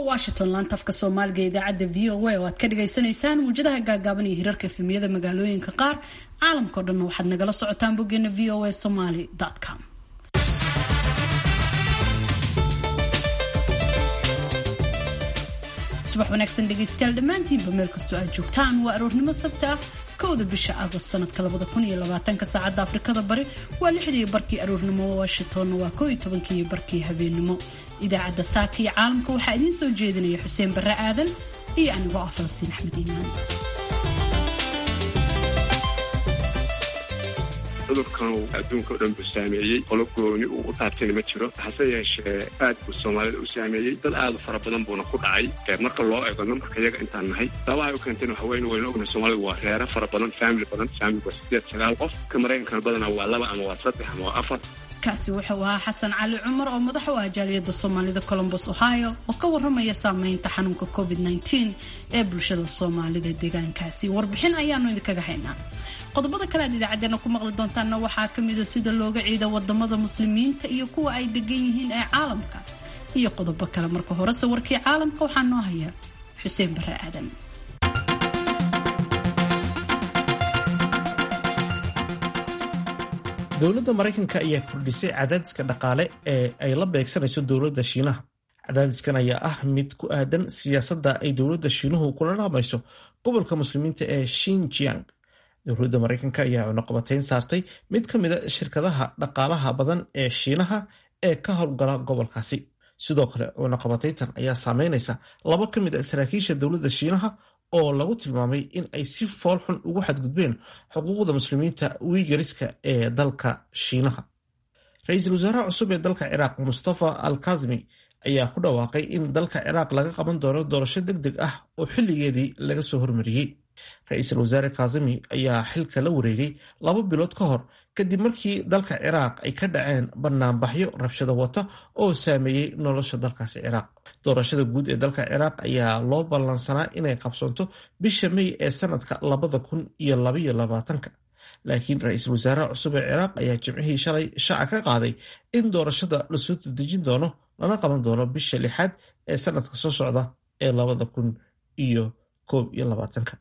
washington laantafka soomaaliga idaacadda v o a oo aad ka dhagaysanaysaan muwjadaha gaagaaban iyo hirarka efemiyada magaalooyinka qaar caalamkao dhanna waxaad nagala socotaan boggeena v o a somaly com subax wanaagsan dhegaystayaal dhammaantiinba meel kastoo aad joogtaan waa aroornimo sabta ah kowda bisha agost sanadka labada kun iyo labaatanka saacadda afrikada bari waa lixdii barkii aroornimo washingtonna waa koo iyo tobankii barkii habeennimo idaacadda saaka iyo caalamka waxaa idiin soo jeedinaya xuseen barre aadan iyo anigoo ah falastiin axmed iimaan cudurkan uu adduunka o dhan buu saameeyey qolo gooni uu u taabtayna ma jiro hase yeeshee aad buu soomaalida u saameeyey dad aad u fara badan buuna ku dhacay marka loo eego nambarka iyaga intaan nahay sababahay u keentayna waxa weyne waynu ognahay soomaalida waa reero fara badan family badan family waa sideed sagaal qof ka maraykankana badanaa waa laba ama waa saddex ama waa afar kaasi wuxuu ahaa xasan cali cumar oo madax u ah jaaliyadda soomaalida colombos ohio oo ka waramaya saameynta xanuunka covid -19 ee bulshada soomaalida deegaankaasi warbixin ayaanu idinkaga haynaa qodobada kale aad idaacadeena ku maqli doontaana waxaa kamida sida looga ciida wadamada muslimiinta iyo kuwa ay degan yihiin ee caalamka iyo qodobo kale marka horese warkii caalamka waxaa noo haya xuseen bare aadan dowladda maraykanka ayaa kordhisay cadaadiska dhaqaale ee ay la beegsanayso dowladda shiinaha cadaadiskan ayaa ah mid ku aadan siyaasadda ay dowladda shiinuhu kula dhaqmayso gobolka muslimiinta ee shinjiang dowladda maraykanka ayaa cunuqabatayn saartay mid ka mida shirkadaha dhaqaalaha badan ee shiinaha ee ka howlgala gobolkaasi sidoo kale cunuqabatayntan ayaa saameynaysa laba ka mid a saraakiisha dowladda shiinaha oo lagu tilmaamay in ay si fool xun ugu xadgudbeen xuquuqda muslimiinta wiigariska ee dalka shiinaha ra-iisul wasaaraha cusub ee dalka ciraaq mustafa al kazmi ayaa ku dhawaaqay in dalka ciraaq laga qaban doono doorasho deg deg ah oo xilligeedii laga soo hormariyey ra-iisul wasaare kazimi ayaa xilka la wareegay laba bilood ka hor kadib markii dalka ciraaq ay ka dhaceen banaanbaxyo rabshado wata oo saameeyey nolosha dalkaasi ciraaq doorashada guud ee dalka ciraaq ayaa loo ballansanaa inay qabsoonto bisha mey ee sanadka labada kun iyo labaiyo labaatanka laakiin ra-iisul wasaaraha cusub ee ciraaq ayaa jimcihii shalay shaaca ka qaaday in doorashada lasoo dedejin doono lana qaban doono bisha lixaad ee sanadka soo socda ee labada kun iyo koob iyo labaatanka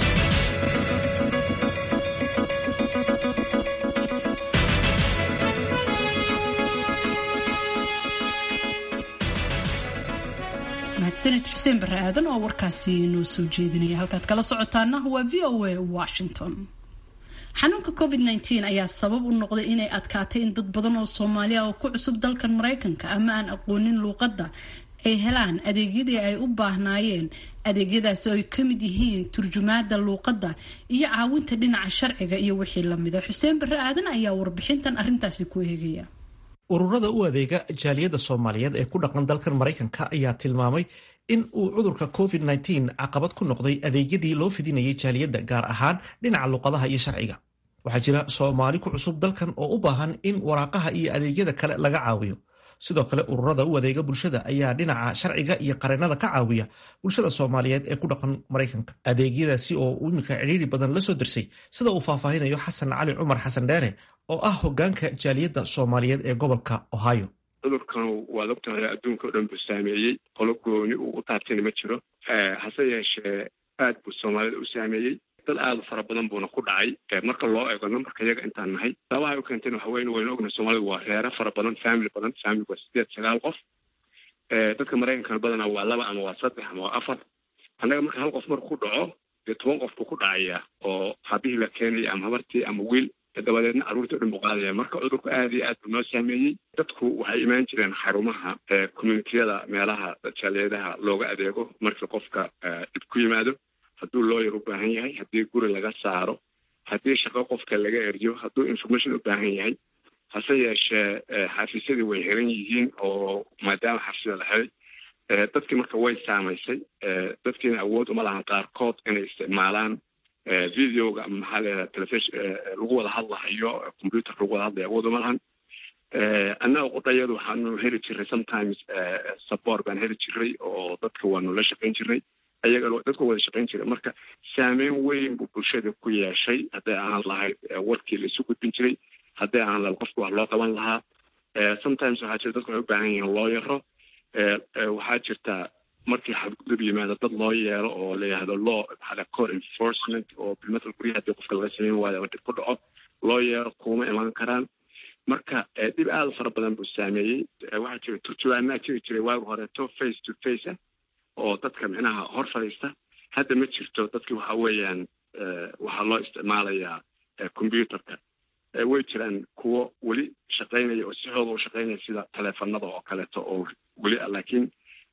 mahadsanid xuseen bare aadan oo warkaasi noo soo jeedinaya halkaad kala socotaana waa v o a washington xanuunka covid -19 ayaa sabab u noqday inay adkaatay in dad badan oo soomaaliya oo ku cusub dalkan maraykanka ama aan aqoonin luuqadda ay helaan adeegyadii ay u baahnaayeen adeegyadaasi oo ay ka mid yihiin turjumaada luuqadda iyo caawinta dhinaca sharciga iyo wixii lamida xuseen bare aadan ayaa warbixintan arintaasi ku eegaya ururada u adeega jaaliyadda soomaaliyeed ee ku dhaqan dalkan maraykanka ayaa tilmaamay in uu cudurka covid-19 caqabad ku noqday adeegyadii loo fidinayay jaaliyadda gaar ahaan dhinaca luqadaha iyo sharciga waxaa jira soomaali ku cusub dalkan oo u baahan in waraaqaha iyo adeegyada kale laga caawiyo sidoo kale ururada u adeega bulshada ayaa dhinaca sharciga iyo qareenada ka caawiya bulshada soomaaliyeed ee ku dhaqan maraykanka adeegyadaasi oo iminka cidhiiri badan la soo dirsay sida uu faahfaahinayo xasan cali cumar xasan dheere oo ah hogaanka jaaliyadda soomaaliyeed ee gobolka ohio cudurkan waad ogtahay adduunka o dhan buu saameeyey qolo gooni uu u taabtayna ma jiro hase yeeshee aad buu soomaalida u saameeyey dad aad u fara badan buuna ku dhacay marka loo eego nambarka iyaga intaan nahay sababahay u keentayna waxa weyne waynu ognahay soomaalida waa reero fara badan family badan family waa sideed sagaal qof dadka maraykankana badanaa waa laba ama waa saddex ama waa afar annaga marka hal qof marku ku dhaco dee toban qof buu ku dhacayaa oo habihii la keenaya ama habartii ama wiil dabadeedna carruurtii o dhan buu qaadaya marka cudurku aad iyo aad buu noo saameeyey dadku waxay imaan jireen xarumaha communitiyada meelaha jaaliyadaha looga adeego markii qofka dhib ku yimaado hadduu looyar u baahan yahay haddii guri laga saaro haddii shaqo qofka laga eryo hadduu information u baahan yahay hase yeeshee xafiisyadii way xiran yihiin oo maadaama xafiisyada la xiray dadkii marka way saamaysay dadkiina awood uma lahan qaarkood inay isticmaalaan videoga ama maxaa leedaha telefishon lagu wada hadlahayo computer lagu wada hadlayo awood uma lahan annaga qudhayadu waxaanu heli jiray sometimes support baan heli jiray oo dadka waanu la shaqayn jiray ayaga dadku wada shaqayn jiray marka saameyn weyn buu bulshada ku yeeshay hadday ahaan lahayd warkii la isu gudbin jiray hadday ahaan lahayd qofka wax loo qaban lahaa sometimes waxaa jira dadku waxay u baahan yihiin loo yaro waxaa jirta markii xadgudub yimaado dad loo yeelo oo la yihahdo law maxaa core enforcement oo bilmatal guryaha hadii qofka laga sameyn waayo ama dib ku dhaco loo yeelo kuma iman karaan marka dhib aada u fara badan buu saameeyey waxaa jira turjubaanaa jiri jiray waagi horeeto face to face ah oo dadka micnaha hor fadhiista hadda ma jirto dadki waxa weeyaan waxaa loo isticmaalayaa computerka way jiraan kuwo weli shaqaynaya oo si xooga u shaqaynaya sida taleefanada oo kaleeto oo weli ah laakiin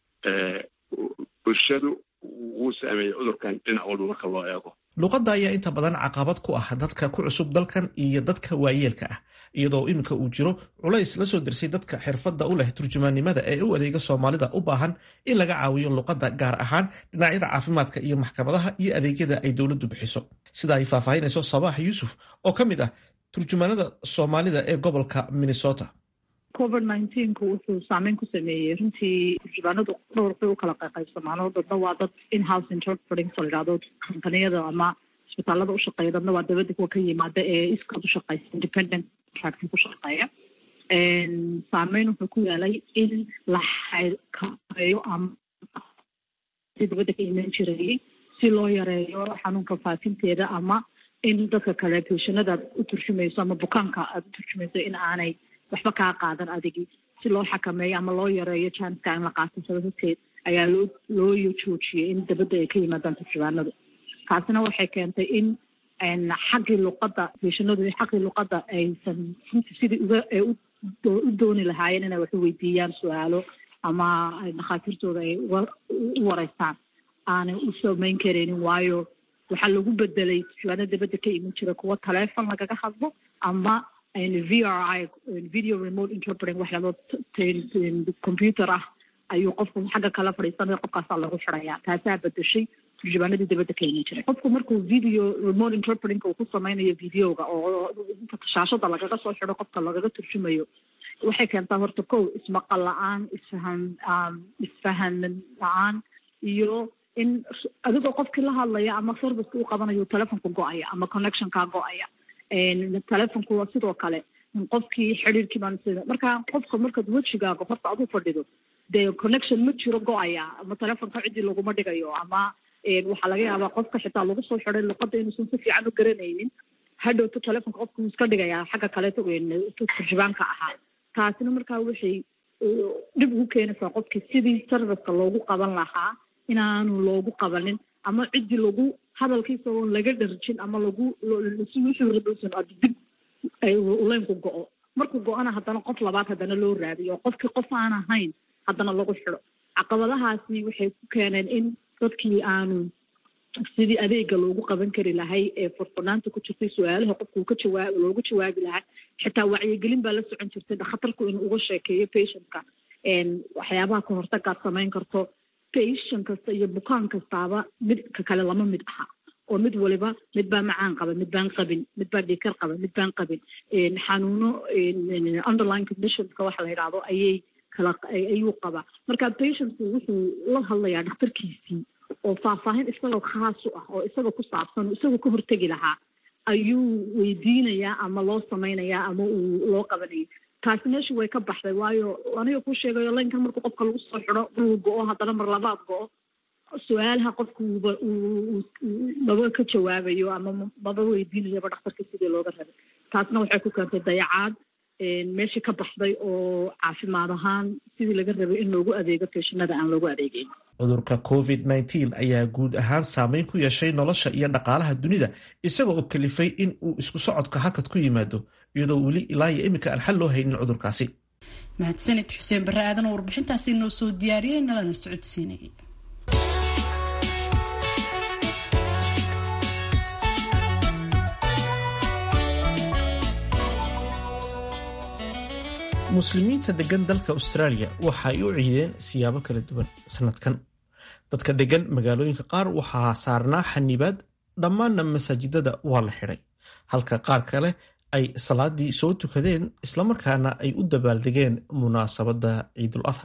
bulshadu wuu saameeyey cudurkan dhinac walba marka loo eego luqadda ayaa inta badan caqabad ku ah dadka ku cusub dalkan iyo dadka waayeelka ah iyadoo iminka uu jiro culays la soo dersay dadka xirfadda u leh turjumaannimada ee u adeega soomaalida u baahan in laga caawiyo luqadda gaar ahaan dhinacyada caafimaadka iyo maxkamadaha iyo adeegyada ay dowladdu bixiso sida ay faahfaahinayso sabaax yuusuf oo ka mid ah turjumaanada soomaalida ee gobolka minnesota covid nineteenku wuxuu saameyn ku sameeyey runtii turjubaanadu dhowr bay u kala qaybsamaano dadna waa dad inhouse interpreting so layidhahdo kompaniyada ama isbitaalada ushaqeeya dadna waa dabadda kuwa ka yimaada ee iskood ushaqeysa independent contract ku shaqeeya saameyn wuxuu ku yaalay in la xakameeyo ama si dabadda ka iman jirayay si loo yareeyo xanuunka faafinteeda ama in dadka kale beshanada aad u turjumayso ama bukaanka aada u turjumayso in aanay waxba kaa qaadan adigi si loo xakameeyo ama loo yareeyo janska in la qaatansado horteed ayaa loo loo joojiyey in dabadda ay ka yimaadaan turjubaanadu taasina waxay keentay in xaggii luqadda beshanadu xaggii luqadda aysan runtii sidii uga ay u dooni lahaayeen inay wax u weydiiyaan su-aalo ama dhakhaatiirtooda ay u wareystaan aanay u samayn karaynin waayo waxaa lagu bedelay turjubaano dabadda ka iman jira kuwa taleefon lagaga hadlo ama v r i video remote interpreting waxyaalo computer ah ayuu qofku xagga kala fadhiisanaya qofkaasaa lagu xidaya taasaa bedeshay turjubaanadii dabadda ka iman jiray qofku markuu video remote interpreting uu ku sameynayo videoga oo shaashada lagaga soo xido qofka lagaga turjumayo waxay keentaa horta kow ismaqal la-aan isfahan isfahan la-aan iyo in adigoo qofkii la hadlaya ama serviceka u qabanayo telefonka go-aya ama connectionkaa go-aya telefonku waa sidoo kale qofkii xiriirkii baan sida marka qofka markaad wejigaaga horta adu fadhido dee connection ma jiro go-aya ama telefonka ciddii laguma dhigayo ama waxaa laga yaabaa qofka xitaa lagu soo xiday luqadda inuusan si fiican u garanaynin hadhowto telefonka qofka wuu iska dhigayaa xagga kaleeto turjubaanka ahaa taasina markaa waxay dhib ugu keenaysaa qofkii sidii serviceka loogu qaban lahaa inaanu loogu qabanin ama ciddii lagu hadalkiisa oon laga dharjin ama lagu wuxuu dib uleynku go-o markuu go-ana haddana qof labaad haddana loo raadiyo oo qofkii qof aan ahayn haddana lagu xido caqabadahaasi waxay ku keeneen in dadkii aanu sidii adeega loogu qaban kari lahay ee furfurnaanta ku jirtay su-aalaha qofku ka jawaa loogu jawaabi lahay xitaa wacyigelin baa la socon jirtay khatarku inuu uga sheekeeyo patientka waxyaabaha ka hortagaad samayn karto patient kasta iyo bukaan kastaaba midka kale lama mid aha oo mid waliba mid baa macaan qaba mid baan qabin mid baa dhiikar qaba mid baan qabin xanuuno underline conditionska waxa la yidhaahdo ayay kala ayuu qabaa marka patientku wuxuu la hadlayaa dhakhtarkiisii oo faahfaahin isagoo khaas u ah oo isagoo ku saabsan oo isagoo ka hortegi lahaa ayuu weydiinayaa ama loo samaynayaa ama uu loo qabanayay taasi meesha way ka baxday waayo aniga kuu sheegayo laynkan markuu qofka lagu soo xido uu go-o haddana mar labaad go-o su-aalaha qofku uba maba ka jawaabayo ama maba weydiinayaba dhakhtarka sidii looga rabay taasna waxay ku keentay dayacaad meeshii ka baxday oo caafimaad ahaan sidii laga rabay in loogu adeego feeshinada aan loogu adeegeyn cudurka covid nteen ayaa guud ahaan saameyn ku yeeshay nolosha iyo dhaqaalaha dunida isaga oo kalifay in uu isku socodka hakad ku yimaado iyadoo weli ilaa iyo iminka aan xal loo haynin cudurkaasi mahadsanid xuseen barre aadan oo warbixintaasi noo soo diyaariyey nalana socodsiinayay muslimiinta degan dalka australia waxa ay u ciideen siyaabo kala duwan sanadkan dadka degan magaalooyinka qaar waxaa saarnaa xanibaad dhammaanna masaajidada waa la xidhay halka qaar kale ay salaadii soo tukadeen islamarkaana ay u dabaaldegeen munaasabadda ciidul adha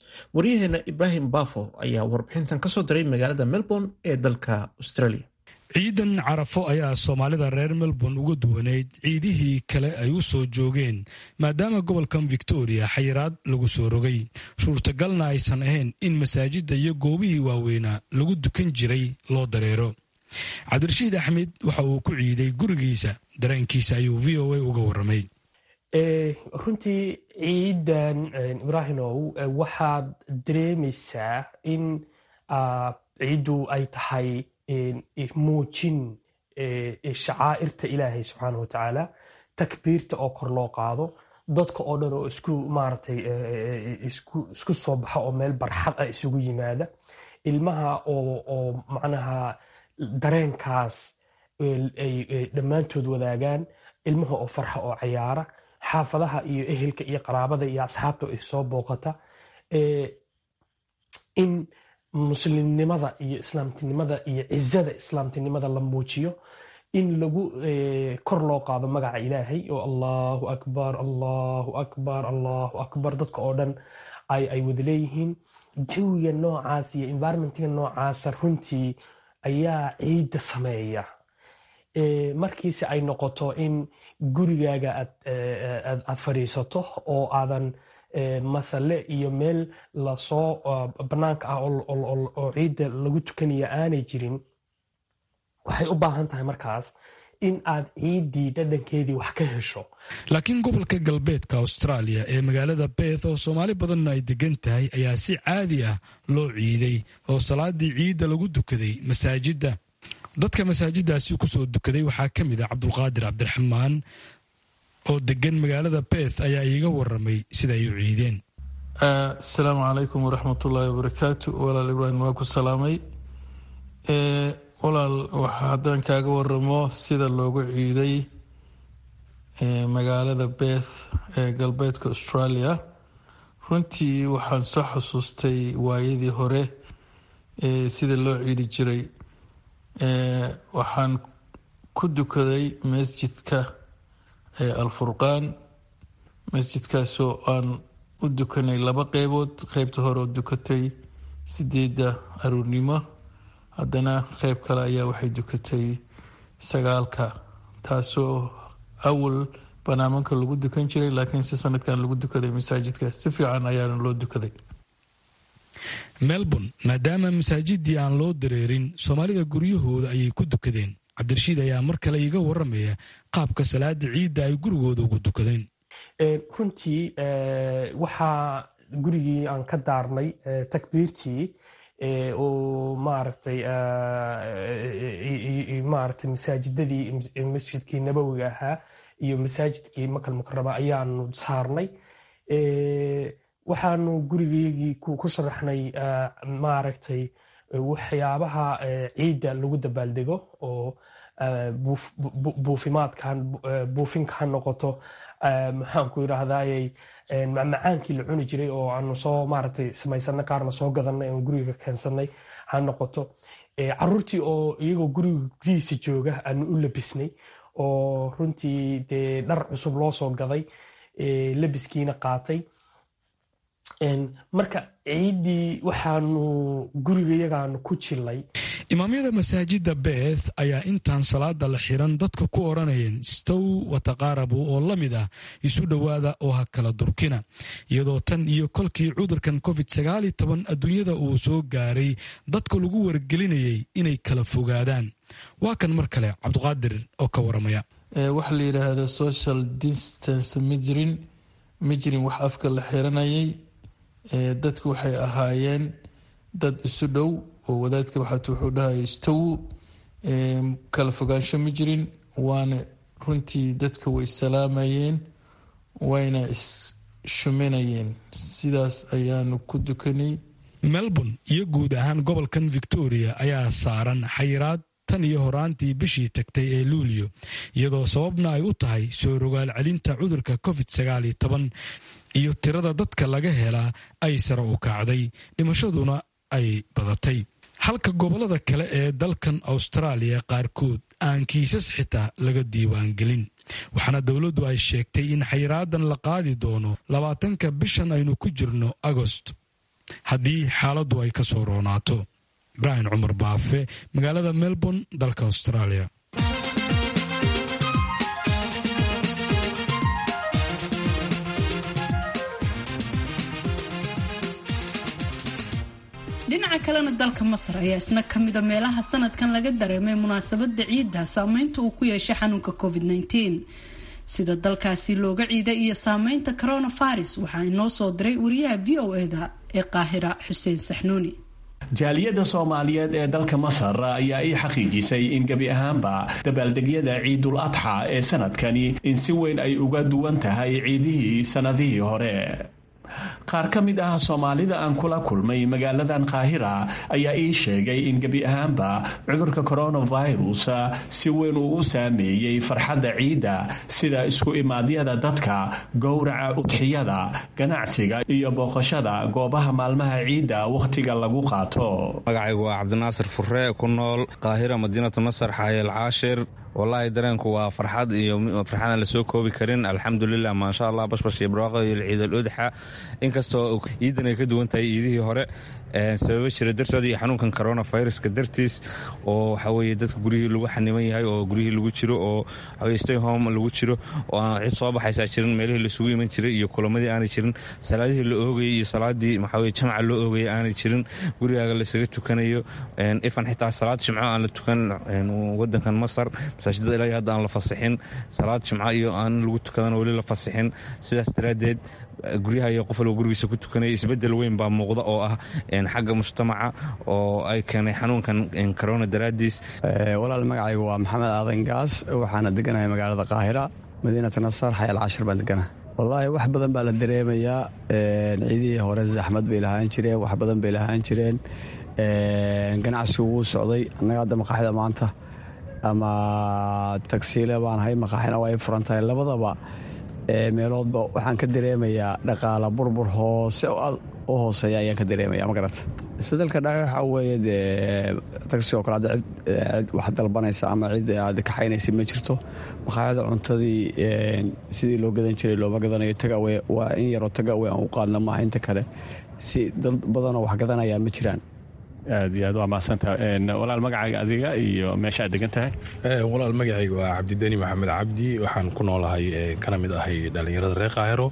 waryaheena ibraahim bafo ayaa warbixintan kasoo diray magaalada melbourne ee dalka australia ciidan carafo ayaa soomaalida reer melbourne uga duwaneyd ciidihii kale ay u soo joogeen maadaama gobolkan victoria xayiraad lagu soo rogay suurtagalna aysan ahayn in masaajidda iyo goobihii waaweynaa lagu dukan jiray loo dareero cabdirashiid axmed waxa uu ku ciiday gurigiisa dareenkiisa ayuu v o a uga waramay runtii ciidan ibraahimow waxaad dareemaysaa in ciiddu ay tahay muujin shacaa'irta ilaahay subxaana watacaala takbiirta oo kor loo qaado dadka oo dhan oo isku maaratay isku soo baxa oo meel barxad ah isugu yimaada ilmaha oo macnaha dareenkaas ay dhammaantood wadaagaan ilmaha oo farxa oo cayaara xaafadaha iyo ehelka iyo qaraabada iyo asxaabta ay soo booqata in muslimnimada iyo islaamtinimada iyo cizada islaamtinimada la muujiyo in lagu kor loo qaado magaca ilaahay oo allahu akbar allahu akbar allahu akbar dadka oo dhan ay wada leeyihiin jawiga noocaas iyo environmentiga noocaasa runtii ayaa ciidda sameeya markiise ay noqoto in gurigaaga aad fadhiisato oo aadan masale iyo meel lasoo bannaanka ah oo ciidda lagu tukanaya aanay jirin waxay u baahan tahay markaas in aad ciiddii dhadhankeedii wax ka hesho laakiin gobolka galbeedka australia ee magaalada beeth oo soomaali badanna ay degan tahay ayaa si caadi ah loo ciiday oo salaadii ciidda lagu dukaday masaajidda dadka masaajiddaasi kusoo dukaday waxaa ka mid ah cabdulqaadir cabdiraxmaan oo degan magaalada beeth ayaa iiga waramay sida ay u ciideen asalaamu calaykum waraxmatullaahi wabarakaatu walaal ibraahim waa ku salaamay walaal haddaan kaaga waramo sida loogu ciiday magaalada beeth ee galbeedka australia runtii waxaan soo xasuustay waayadii hore sida loo ciidi jiray waxaan ku dukaday masjidka alfurqaan masjidkaasoo aan u dukanay laba qeybood qeybta hore oo dukatay sideedda aruurnimo haddana qeyb kale ayaa waxay dukatay sagaalka taasoo awal banaamanka lagu dukan jiray laakiin si sanadkan lagu dukaday masaajidka si fiican ayaana loo dukaday melbourne maadaama masaajidii aan loo dareerin soomaalida guryahooda ayay ku dukadeen cabdirashiid ayaa mar kale iiga waramaya qaabka salaada ciidda ay gurigooda ugu dukadeen runtii waxaa gurigii aan ka daarnay takbiirtii oo maaragtay maaragtay masaajidadii masjidkii nabowiga ahaa iyo masaajidkii makal mukarama ayaanu saarnay waxaanu gurigeygii ku sharaxnay maaragtay waxyaabaha ciidda lagu dabaaldego oo buufimaadkan buufinka ha noqoto maxaanku yidhaahdayy macmacaankii la cuni jiray oo aanu soo maaragtay samaysanay qaarna soo gadanay aan guriga keensanay ha noqoto caruurtii oo iyagoo guriga gudihiisa jooga aanu u labisnay oo runtii dee dhar cusub loo soo gaday labiskiina qaatay marka ciiddii waxaanu gurigayagaanu ku jilay imaamyada masaajidda beeth ayaa intaan salaada la xiran dadka ku odhanayeen stow wataqaarabu oo la mid ah isu dhowaada oo ha kala durkina iyadoo tan iyo kolkii cudurkan covid sagaali toban adduunyada uu soo gaaray dadka lagu wargelinayay inay kala fogaadaan waa kan mar kale cabduqaadir oo ka waramaya waxa la yidhaahda social distance ma jirin ma jirin wax afka la xiranayay dadku waxay ahaayeen dad isu dhow oo wadaadka waxaat wuxuu dhahaya istawu kala fogaansho ma jirin waana runtii dadka way salaamayeen wayna isshuminayeen sidaas ayaanu ku dukanay melbourne iyo guud ahaan gobolkan victoria ayaa saaran xayiraad tan iyo horaantii bishii tagtay ee luulyo iyadoo sababna ay u tahay soo rogaal celinta cudurka covid sagaaliyo toban iyo tirada dadka laga helaa ay sare u kacday dhimashaduna ay badatay halka gobollada kale ee dalkan austraaliya qaarkood aan kiisas xitaa laga diiwaangelin waxaana dowladdu ay sheegtay in xayraadan la qaadi doono labaatanka bishan aynu ku jirno agost haddii xaaladdu ay ka soo roonaato ibraahim cumar baafe magaalada melbourne dalka australia dhinaca kalena dalka masar ayaa isna ka mida meelaha sanadkan laga dareemay munaasabada ciidda saameynta uu ku yeeshay xanuunka covid -19 sida dalkaasi looga ciiday iyo saameynta coronavirus waxaa inoo soo diray wariyaha v o eda ee qaahira xuseen saxnuuni jaaliyadda soomaaliyeed ee dalka masar ayaa ii xaqiijisay in gebi ahaanba dabaaldegyada ciidul adxa ee sanadkani in si weyn ay uga duwan tahay ciidihii sannadihii hore qaar ka mid ah soomaalida aan kula kulmay magaaladan qaahira ayaa ii sheegay in gebi ahaanba cudurka coronavirus si weyn uu u saameeyey farxadda ciidda sida isku imaadyada dadka gowraca udxiyada ganacsiga iyo booqashada goobaha maalmaha ciidda wakhtiga lagu qaato magacaygu waa cabdinaasir furre ku nool qaahira madiinatu masar xaayel caashir wallaahi dareenku waa farxad iyo farxadaan lasoo koobi karin alxamdulilah maasha allah bashbash iyo barwaaqo iyo ciid al udxa inkastoo ciidan ay ka duwan tahay iidihii hore sababo jira dartooda iyo xanuunkan coronaviruska dartiis oo waxaweye dadka guryihii lagu xaniman yahay oo guryihii lagu jiro oo stay home lagu jiro oo aan cid soo baxaysaa jirin meelihii laisugu iman jiray iyo kulamadii aanay jirin salaadihii la oogayay iyo salaadii maxaweye jamca loo oogayay aanay jirin gurigaaga laysaga tukanayo ifan xitaa salaad jimco aan la tukan wadankan masar masaajidada ilaa hadda aan la fasixin salaad jimco iyo aan lagu tukadana weli la fasixin sidaas daraaddeed guryaha iyo qof walba gurigiisa ku tukanaya isbedel weyn baa muuqda oo ah xagga mujtamaca oo ay keenay xanuunkan corona daraadiis walaal magacaygu waa maxamed aadan gaas waxaana deganahay magaalada qaahira madiinatu nasar xayal cashir baan deganahay wallaahi wax badan baa la dareemayaa ciidihii hore zaxmad bay lahaan jireen wax badan bay lahaan jireen ganacsigu wuu socday annaga hadda maqaaxida maanta ama tagsiile baan ahay maqaaxina waa ay furan tahay labadaba meeloodba waxaan ka dareemayaa dhaqaala burbur hoose u hooseeya ayaan ka dareemaya ma garata isbedelka dhaca waxaa weeye dee tagsi oo kale hadda cid wax dalbanaysa ama cid aad kaxaynaysa ma jirto maqaaxida cuntadii sidii loo gadan jiray looma gadanayo tagawe waa in yaroo tagawe aan u qaadna maaha inta kale si dad badanoo wax gadanayaa ma jiraan aad iyo aad waa mahadsanta walaal magacayga adiga iyo meesha aad degan tahay walaal magacayga waa cabdideni maxamed cabdi waxaan ku noolahay kana mid ahay dhallinyarada reer kaahiro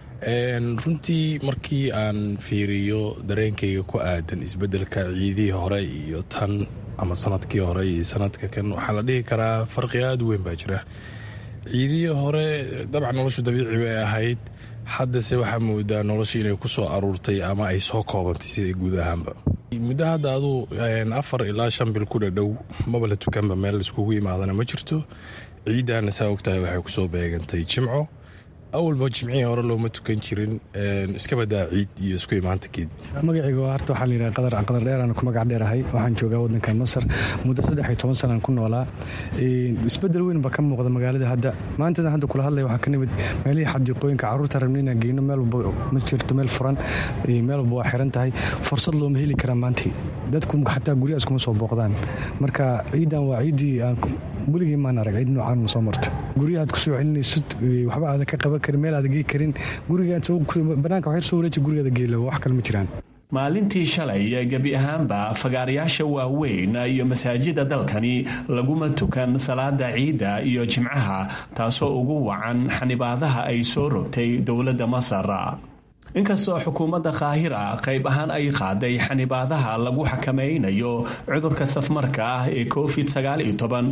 runtii markii aan fiiriyo dareenkayga ku aadan isbedelka ciidihii hore iyo tan ama sanadkii hore iyo sanadka kan waxaa la dhihi karaa farqi aada u weyn baa jira ciidihii hore dabcan noloshu dabiici bay ahayd haddase waxaa moodaa nolosha inay ku soo aruurtay ama ay soo koobantay sida guud ahaanba muddo hadda aduu afar ilaa shan bil ku dhadhow maba la tukanba meel laiskugu yimaadana ma jirto ciiddaana saa ogtahay waxay kusoo beegantay jimco awalba jimcihii hore looma tukan jirin iska badaa ciid iyo isku imaanta geed magacayga horta waxaa layidhaha qadar qadar dheeraan ku magac dheerahay waxaan joogaa waddankan masar muddo saddex iyo toban sanaan ku noolaa isbedel weyn baa ka muuqda magaalada hadda maantadan hadda kula hadlaya waxaa ka nimid meelihii xadiiqooyinka carruurta rabna inaan geyno meel walba ma jirto meel furan meel walba waa xiran tahay fursad looma heli karaa maanta dadku xataa guryahaas kuma soo booqdaan marka ciidan waa ciiddii aan weligii maan arag ciid noocaan ma soo marto guryahaad kusoo celinaysid waxba aada ka qaban karin meel aada gey karin gurigaabanaanka waxyar soo wareeji gurigaada geela wax kale ma jiraan maalintii shalay gebi ahaanba fagaarayaasha waaweyn iyo masaajida dalkani laguma tukan salaada ciidda iyo jimcaha taasoo ugu wacan xanibaadaha ay soo rogtay dowladda masar inkastoo xukuumadda kaahira qayb ahaan ay qaaday xanibaadaha lagu xakamaynayo cudurka safmarka ah ee covid sagaaliyo toban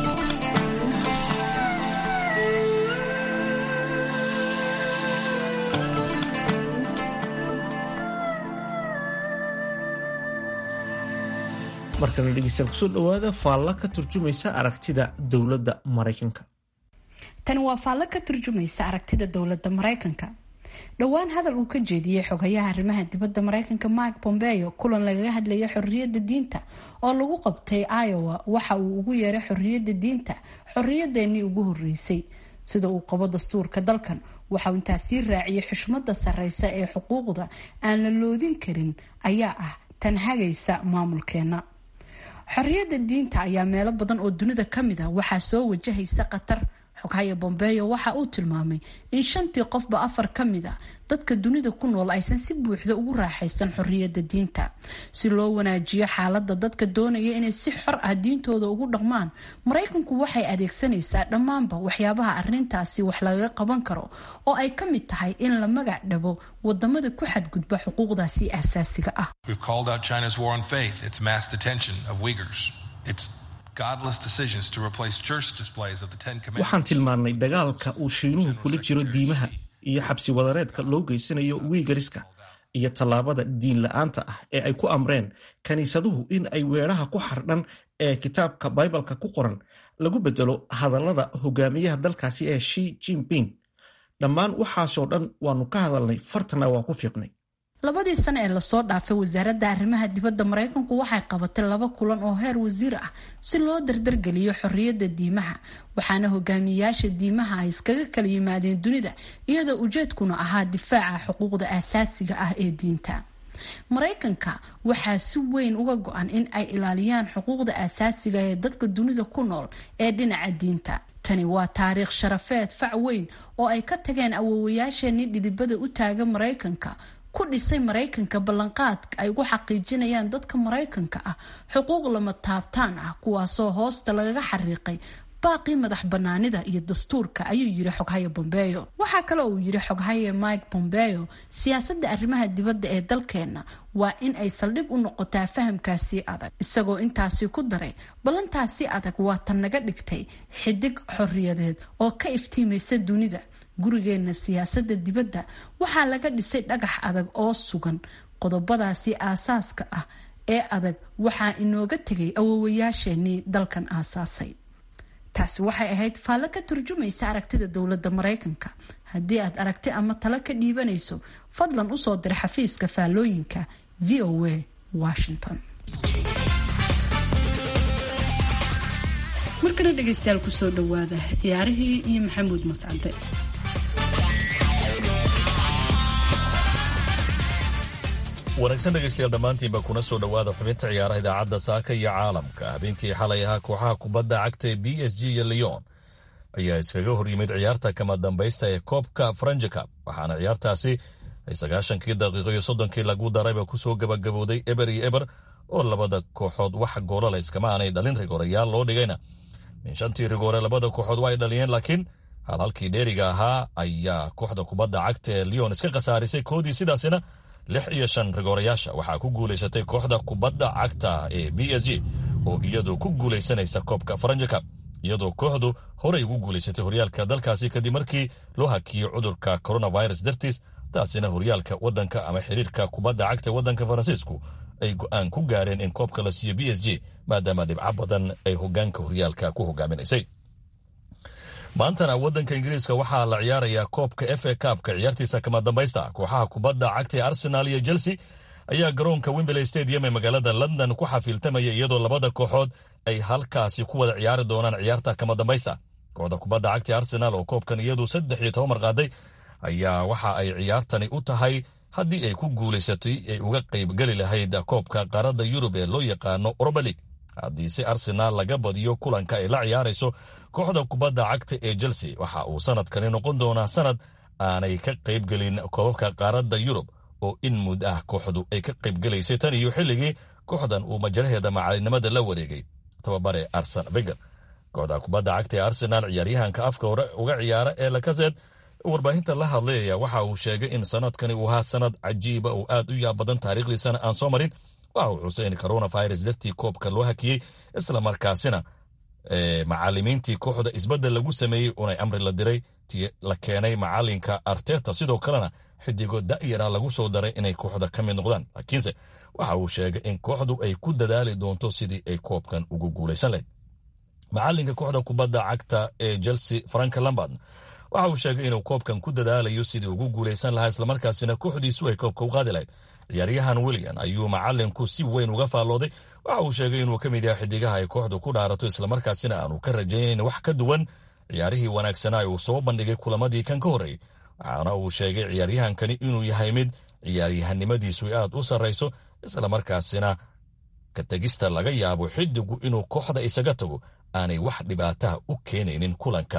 markana dhegeystayaal kusoo dhawaada faalla ka turjumaysa aragtida dowladda maraykanka tani waa faallo ka turjumaysa aragtida dowladda maraykanka dhowaan hadal uu ka jeediyey xogayaha arrimaha dibadda maraykanka mike bombeo kulan lagaga hadlaya xorriyadda diinta oo lagu qabtay iowa waxa uu ugu yeeray xorriyadda diinta xorriyadeennii ugu horreysay sida uu qabo dastuurka dalkan waxauu intaas sii raaciyay xushmada sarreysa ee xuquuqda aan la loodin karin ayaa ah tan hagaysa maamulkeena xorriyadda diinta ayaa meelo badan oo dunida ka mid ah waxaa soo wajahaysa khatar xoghaye bombeyo waxa uu tilmaamay in shantii qofba afar ka mid a dadka dunida ku nool aysan si buuxda ugu raaxaysan xorriyadda diinta si loo wanaajiyo xaaladda dadka doonaya inay si xor ah diintooda ugu dhaqmaan maraykanku waxay adeegsanaysaa dhammaanba waxyaabaha arrintaasi wax lagaga qaban karo oo ay ka mid tahay in la magac dhabo wadamada ku xadgudba xuquuqdaasi aasaasiga ah waxaan tilmaannay dagaalka uu shiinuhu kula jiro diimaha iyo xabsi wadareedka loo geysanayo wiigariska iyo tallaabada diin la-aanta ah ee ay ku amreen kiniisaduhu in ay weeraha ku xardhan ee kitaabka baibalka ku qoran lagu bedelo hadallada hogaamiyaha dalkaasi ee shi jinping dhammaan waxaasoo dhan waanu ka hadalnay fartana waa ku fiiqnay labadii sano ee lasoo dhaafay wasaaradda arrimaha dibadda maraykanku waxay qabatay laba kulan oo heer wasiir ah si loo dardargeliyo xorriyadda diimaha waxaana hogaamiyayaasha diimaha ay iskaga kala yimaadeen dunida iyadoo ujeedkuna ahaa difaaca xuquuqda aasaasiga ah ee diinta maraykanka waxaa si weyn uga go-an in ay ilaaliyaan xuquuqda aasaasiga ee dadka dunida ku nool ee dhinaca diinta tani waa taariikh sharafeed fac weyn oo ay ka tageen awoowayaasheenii dhidibada u taaga maraykanka ku dhisay maraykanka ballanqaadka ay ugu xaqiijinayaan dadka maraykanka ah xuquuq lama taabtaan ah kuwaasoo hoosta lagaga xariiqay baaqii madax banaanida iyo dastuurka ayuu yiri xoghaye bombeyo waxaa kale uu yiri xoghaye mike bombeyo siyaasadda arrimaha dibadda ee dalkeenna waa in ay saldhig u noqotaa fahamkaasi adag isagoo intaasi ku daray ballantaasi adag waa tan naga dhigtay xidig xorriyadeed oo ka iftiimaysa dunida gurigeenna siyaasadda dibadda waxaa laga dhisay dhagax adag oo sugan qodobadaasi aasaaska ah ee adag waxaa inooga tegay awoowayaasheenii dalkan aasaasay taasi waxay ahayd faallo ka turjumaysa aragtida dowladda maraykanka haddii aad aragti ama talo ka dhiibanayso fadlan usoo dir xafiiska faallooyinka v o a washington markana dhegaystayaal kusoo dhawaada ciyaarihii iyo maxamuud mascade wanaagsan dhegaystayaal dhammaantiinba kuna soo dhowaada xubinta ciyaaraha idaacadda saaka iyo caalamka habeenkii xalay ahaa kooxaha kubadda cagta ee b s g iyo leon ayaa iskaga hor yimid ciyaarta kama dambaysta ee koobka franjicab waxaana ciyaartaasi ay sagaashankii daqiiqo iyo soddonkii lagu darayba kusoo gabagabowday eber iyo eber oo labada kooxood wax goolala iskama aanay dhalin rigoorayaal loo dhigayna min shantii rigoore labada kooxood waa ay dhaliyeen laakiin hal halkii dheeriga ahaa ayaa kooxda kubadda cagta ee leon iska khasaarisay koodii sidaasina lix iyo shan rigoorayaasha waxaa ku guulaysatay kooxda kubadda cagta ee b s g oo iyadu ku guulaysanaysa koobka faranjicab iyadoo kooxdu horey ugu guulaysatay horyaalka dalkaasi kadib markii loo hakiyey cudurka coronavirus dartiis taasina horyaalka wadanka ama xiriirka kubadda cagta ee wadanka faransiisku ay go-aan ku gaareen in koobka la siiyo b s g maadaama dhibco badan ay hogaanka horyaalka ku hogaaminaysay maantana wadanka ingiriiska waxaa la ciyaarayaa koobka f a kaabka ciyaartiisa kama dambaysta kooxaha kubadda cagta ee arsenal iyo chelsea ayaa garoonka wimberley stadium ee magaalada london ku xafiiltamaya iyadoo labada kooxood ay halkaasi ku wada ciyaari doonaan ciyaarta kama dambaysta kooxda kubadda cagta ee arsenal oo koobkan iyadu saddex iyo toban marqaaday ayaa waxa ay ciyaartani u tahay haddii ay ku guulaysatay ay uga qaybgeli lahayd koobka qaaradda yurub ee loo yaqaano oroba league haddiise arsenaal laga badiyo kulanka ay la ciyaarayso kooxda kubadda cagta ee chelsea waxa uu sanadkani noqon doonaa sanad aanay ka qaybgelin koobabka qaaradda yurub oo in mud ah kooxdu ay ka qaybgelaysay tan iyo xilligii kooxdan uu majaraheeda macalinimada la wareegay tababare arsen veger kooxda kubadda cagta ee arsenaal ciyaaryahanka afka hore uga ciyaara ee lakaseed warbaahinta la hadlayaya waxa uu sheegay in sanadkani uu ahaa sanad cajiiba oo aad u yaab badan taariikhdiisana aan soo marin waxa uu xusay in coronavirus dartii koobka loo hakiyey islamarkaasina macalimiintii kooxda isbeddel lagu sameeyey unay amri la diray ti la keenay macalinka arteta sidoo kalena xidigo da'yara lagu soo daray inay kooxda ka mid noqdaan laakiinse waxa uu sheegay in kooxdu ay ku dadaali doonto sidii ay koobkan ugu guulaysan lahayd macalinka kooxda kubadda cagta ee chelsea frank lambard waxa uu sheegay inuu koobkan ku dadaalayo sidii ugu guulaysan lahaa islamarkaasina kooxdiisu ay koobka u qaadi lahayd ciyaaryahan william ayuu macalinku si weyn uga faallooday waxa uu sheegay inuu ka mid yahay xidigaha ay kooxdu ku dhaarato islamarkaasina aanu ka rajaynayn wax ka duwan ciyaarihii wanaagsanaa uu soo bandhigay kulamadii kan ka horreeyey waxaana uu sheegay ciyaaryahankani inuu yahay mid ciyaaryahanimadiisu aad u sarrayso islamarkaasina ka tegista laga yaabo xidigu inuu kooxda isaga tago aanay wax dhibaataha u keenaynin kulanka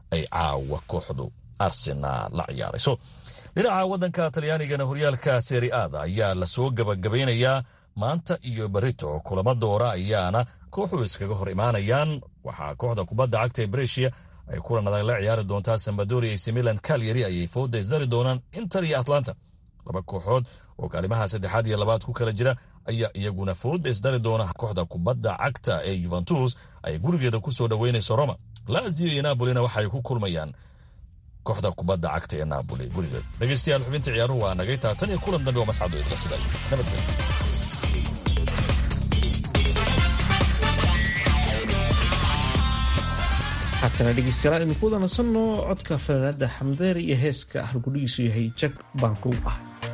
ay caawa kooxdu arsenaal la ciyaarayso dhinaca waddanka talyaanigana horyaalka seriaada ayaa lasoo gabagabaynayaa maanta iyo berito kulamo doora ayaana kooxu iskaga hor imaanayaan waxaa kooxda kubadda cagta ee breshia ay kulan adag la ciyaari doontaa sambadoria ac milan kalyari ayay fooda isdari doonaan inter iyo atlanta laba kooxood oo kaalimaha saddexaad iyo labaad ku kala jira ayaa iyaguna fooda isdari doona kooxda kubadda cagta ee yuventus ay gurigeeda ku soo dhoweynayso roma lazio iyo napolina waxaay ku kulmayaan kooxda kubadda cagta ee naaboli gurigeed dhegeystayaal xubinta ciyaaruhu waa nagay taatan iyo kulan dambe oo mascado idla sida nabadgelyo haatana dhegeystayaal aynu ku wada nasanno codka fanaanada xamdeer iyo heeska halgudhigiisu yahay jag baan kow ah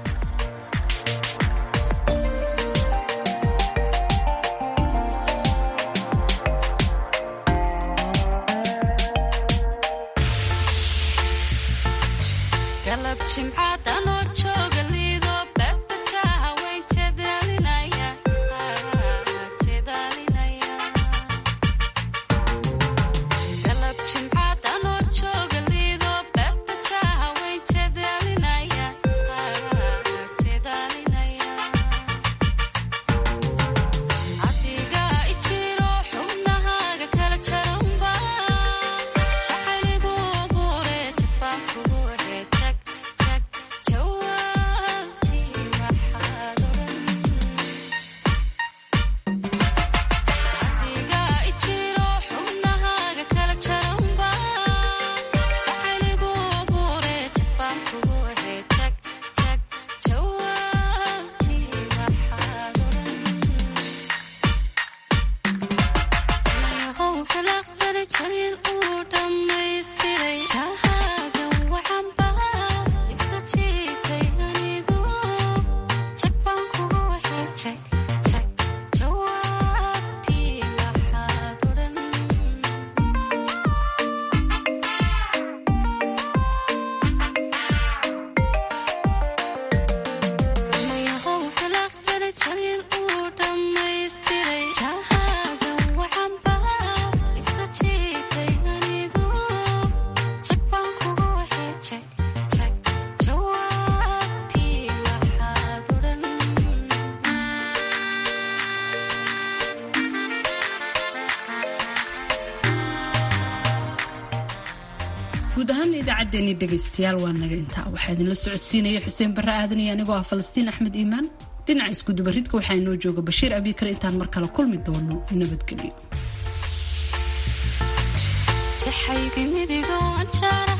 guud ahaan idaacaddeenii dhegaystayaal waa naga intaa waxaa idinla socodsiinaya xuseen barre aadan iyo anigoo ah falastiin axmed iimaan dhinaca iskudubaridka waxaa inoo jooga bashiir abiikar intaan mar kale kulmi doono nabadgelyo